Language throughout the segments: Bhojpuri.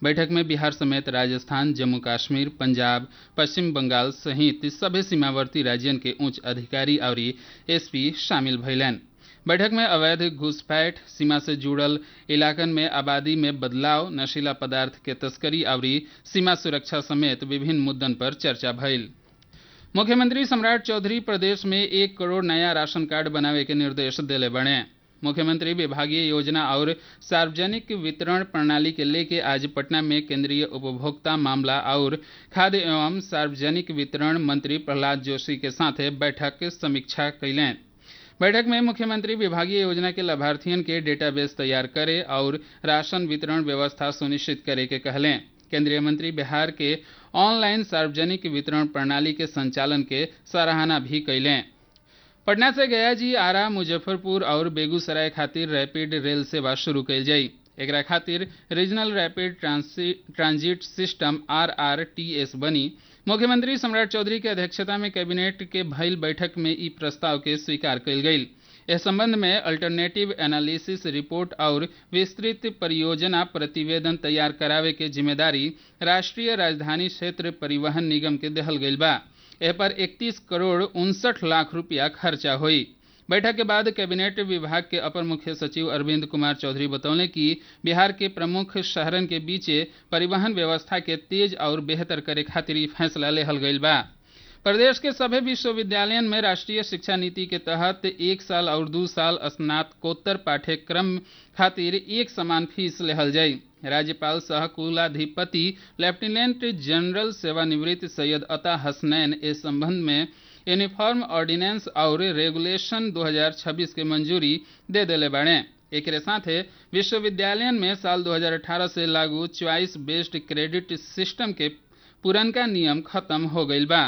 बैठक में बिहार समेत राजस्थान जम्मू कश्मीर पंजाब पश्चिम बंगाल सहित सभे सीमावर्ती राज्यन के उच्च अधिकारी और एसपी शामिल भइलन बैठक में अवैध घुसपैठ सीमा से जुड़ल इलाकन में आबादी में बदलाव नशीला पदार्थ के तस्करी और सीमा सुरक्षा समेत विभिन्न मुद्दन पर चर्चा भइल मुख्यमंत्री सम्राट चौधरी प्रदेश में एक करोड़ नया राशन कार्ड बनावे के निर्देश दिले बने मुख्यमंत्री विभागीय योजना और सार्वजनिक वितरण प्रणाली के लेके आज पटना में केंद्रीय उपभोक्ता मामला और खाद्य एवं सार्वजनिक वितरण मंत्री प्रहलाद जोशी के साथ बैठक समीक्षा कैलें बैठक में मुख्यमंत्री विभागीय योजना के लाभार्थियों के डेटाबेस तैयार करे और राशन वितरण व्यवस्था सुनिश्चित करे के कहलें केंद्रीय मंत्री बिहार के ऑनलाइन सार्वजनिक वितरण प्रणाली के संचालन के सराहना भी कैलें पटना से गया जी आरा मुजफ्फरपुर और बेगूसराय खातिर रैपिड रेल सेवा शुरू कैल जाई एकरा खातिर regional rapid transit system R R T S बनी मुख्यमंत्री सम्राट चौधरी के अध्यक्षता में कैबिनेट के भइल बैठक में ई प्रस्ताव के स्वीकार कल गई इस संबंध में अल्टरनेटिव एनालिसिस रिपोर्ट और विस्तृत परियोजना प्रतिवेदन तैयार करावे के जिम्मेदारी राष्ट्रीय राजधानी क्षेत्र परिवहन निगम के दहल गई बा एह पर 31 करोड़ उनसठ लाख रुपया खर्चा हुई बैठक के बाद कैबिनेट विभाग के अपर मुख्य सचिव अरविंद कुमार चौधरी बतौले कि बिहार के प्रमुख शहरन के बीचे परिवहन व्यवस्था के तेज और बेहतर करे खातिर फैसला लेहल गई बा प्रदेश के सभी विश्वविद्यालयों में राष्ट्रीय शिक्षा नीति के तहत एक साल और दो साल स्नातकोत्तर पाठ्यक्रम खातिर एक समान फीस लेहल जाई राज्यपाल सह कुलाधिपति लेफ्टिनेंट जनरल सेवानिवृत्त सैयद अता हसनैन इस संबंध में यूनिफॉर्म ऑर्डिनेंस और रेगुलेशन 2026 के मंजूरी दे दिले बाड़े एक साथ विश्वविद्यालय में साल 2018 से लागू च्वाइस बेस्ड क्रेडिट सिस्टम के पुरनका नियम खत्म हो गई बा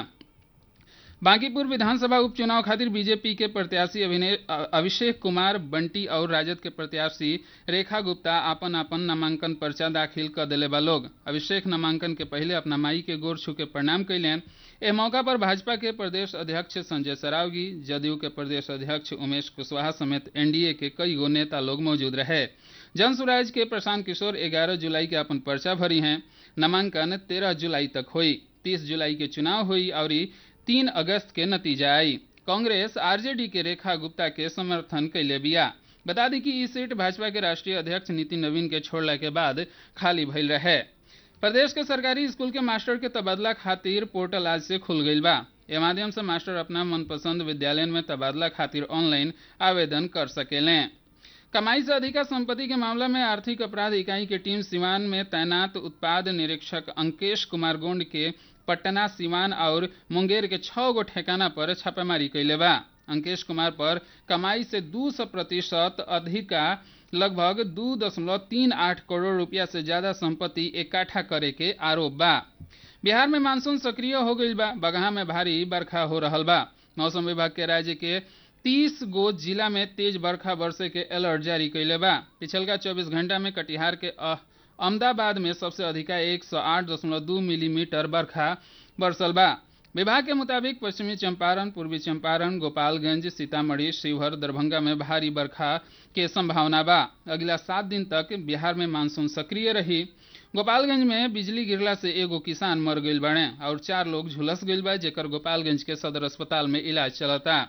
बांकीपुर विधानसभा उपचुनाव खातिर बीजेपी के प्रत्याशी अभिषेक कुमार बंटी और राजद के प्रत्याशी रेखा गुप्ता आपन आपन नामांकन पर्चा दाखिल कर दिले बा लोग अभिषेक नामांकन के पहले अपना माई के गोर छू के प्रणाम कैलें एह मौका पर भाजपा के प्रदेश अध्यक्ष संजय सरावगी जदयू के प्रदेश अध्यक्ष उमेश कुशवाहा समेत एनडीए के कई गो नेता लोग मौजूद रहे जन सुराज के प्रशांत किशोर 11 जुलाई के अपन पर्चा भरी हैं नामांकन 13 जुलाई तक हुई 30 जुलाई के चुनाव हुई और तीन अगस्त के नतीजा आई कांग्रेस आरजेडी के रेखा गुप्ता के समर्थन कैले बिया बता दी कि ई सीट भाजपा के राष्ट्रीय अध्यक्ष नितिन नवीन के छोड़ला के बाद खाली भइल रहे प्रदेश के सरकारी स्कूल के मास्टर के तबादला खातिर पोर्टल आज से खुल गई बा ए माध्यम से मास्टर अपना मनपसंद विद्यालय में तबादला खातिर ऑनलाइन आवेदन कर सकेलें कमाई से अधिका संपत्ति के मामला में आर्थिक अपराध इकाई की टीम सिवान में तैनात उत्पाद निरीक्षक अंकेश कुमार गोंड के पटना सिवान और मुंगेर के छह गो ठेकाना पर छापेमारी कैले बा अंकेश कुमार पर कमाई से दू सौ प्रतिशत अधिका लगभग दू दशमलव तीन आठ करोड़ रुपया से ज्यादा संपत्ति इकट्ठा करे के आरोप बा बिहार में मानसून सक्रिय हो गई बा बगहा में भारी बरखा हो रहा बा मौसम विभाग के राज्य के तीस गो जिला में तेज बरखा बरसे के अलर्ट जारी कैले बा पिछलका चौबीस घंटा में कटिहार के अहमदाबाद में सबसे अधिका एक सौ आठ दशमलव दू मिलीमीटर बरखा बरसल बा विभाग के मुताबिक पश्चिमी चंपारण पूर्वी चंपारण गोपालगंज सीतामढ़ी शिवहर दरभंगा में भारी बरखा के संभावना बा अगला सात दिन तक बिहार में मानसून सक्रिय रही गोपालगंज में बिजली गिरला से एगो किसान मर गई बने और चार लोग झुलस गई बा जेकर गोपालगंज के सदर अस्पताल में इलाज चलता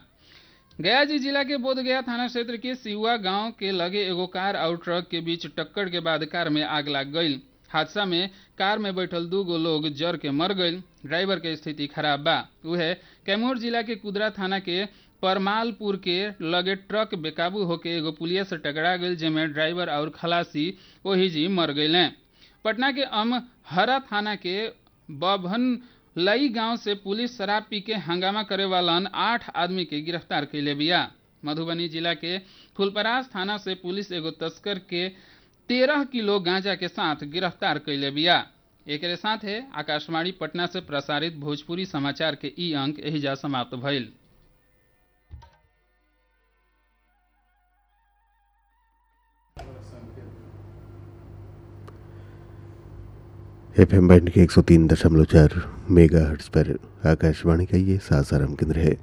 गया जी जिला के बोधगया थाना क्षेत्र के सिहुआ गांव के लगे एगो कार और ट्रक के बीच टक्कर के बाद कार में आग लग गई हादसा में कार में बैठल दू गो लोग जर के मर गई ड्राइवर के स्थिति खराब बा वह कैमूर जिला के कुदरा थाना के परमालपुर के लगे ट्रक बेकाबू होके एगो पुलिया से टकरा गई जेमे ड्राइवर और खलासी वही जी मर गए पटना के अमहरा थाना के बभन लई गांव से पुलिस शराब पी के हंगामा करे वालन आठ आदमी के गिरफ्तार कैले बिया मधुबनी जिला के फुलपरास थाना से पुलिस एगो तस्कर के तेरह किलो गांजा के साथ गिरफ्तार कैले बिया एक साथ है आकाशवाणी पटना से प्रसारित भोजपुरी समाचार के ई अंक एहिजा समाप्त भइल एफ एम बैंड के एक सौ तीन दशमलव चार मेगा हर्ट्स पर आकाशवाणी का ये सासाराम केंद्र है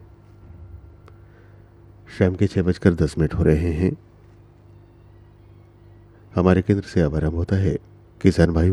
शाम के छः बजकर दस मिनट हो रहे हैं हमारे केंद्र से अब आरंभ होता है किसान भाई